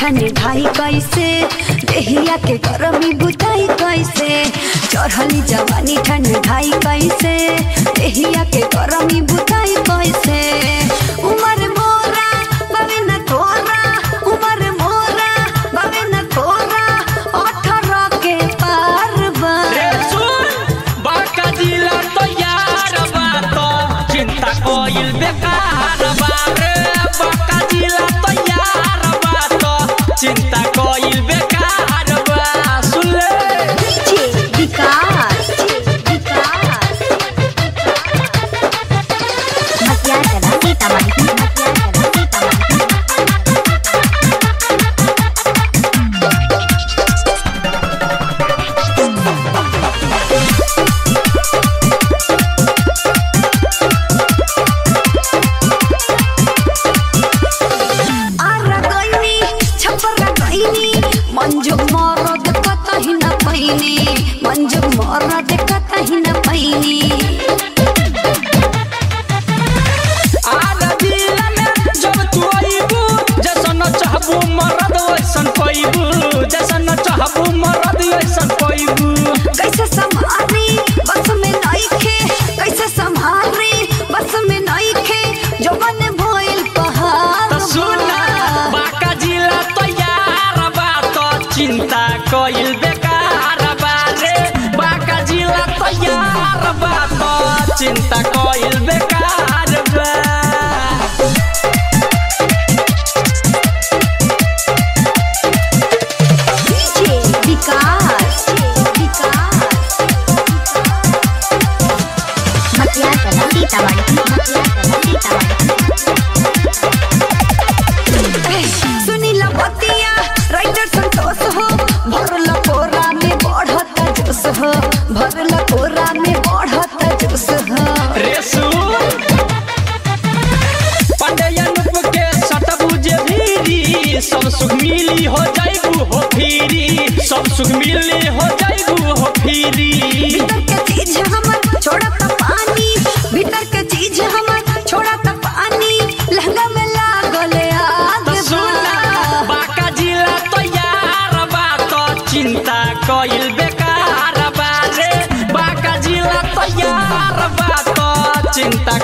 ठंड ढाई कैसे देहिया के गरमी बुताई कैसे चढ़ली जवानी ठंड ढाई कैसे देहिया के गरमी बुताई कैसे उमर मोरा बवे न तोरा उमर मोरा बवे न तोरा अठारह के पार बा रे सुन बाका जिला तो यार बात चिंता कोइल बेकार बा रे बाका जिला तो यार बात चिंता कोइल बेकार बा सुन ले डीजे विकास विकास मतियार कला सीतामढ़ी मतियार कला सीतामढ़ी आरा गइनी छपरा गइनी मंजू मरद कतही न पैनी मंजू मरद कतही न पैनी आला जिला में जब तू आइबू जैसन चाहबू मरद वैसन पैबू जैसन चाहबू मरद वैसन पैबू कैसे संभाली बस में नइखे कैसे संभाली बस में नइखे जवन भइल पहाड़ त सुना बाका जिला तो यार बा तो चिंता कोइल बेकार बा रे बाका जिला तो यार बा तो चिंता कोइल बेकार बा डीजे विकास विकास मतियार कला सीतामढ़ी मतियार कला सीतामढ़ी सुनीला बतिया राइटर संतोष हो भरला कोरा में बढ़ता जोश हो भरला कोरा में बढ़ता जोश हो रे सुन पंडयन के सटबू जे भीरी सब सुख मिली हो जाइबू हो फिरी सब सुख मिली हो जाइबू हो फिरी भीतर के चीज हमर छोड़ा त पानी भीतर के चीज हमर छोड़ा त पानी लहंगा में लागल आग त सुना बाका जिला तो यार बा तो चिंता कइल बेकार बा रे बाका जिला तो यार बा तो चिंता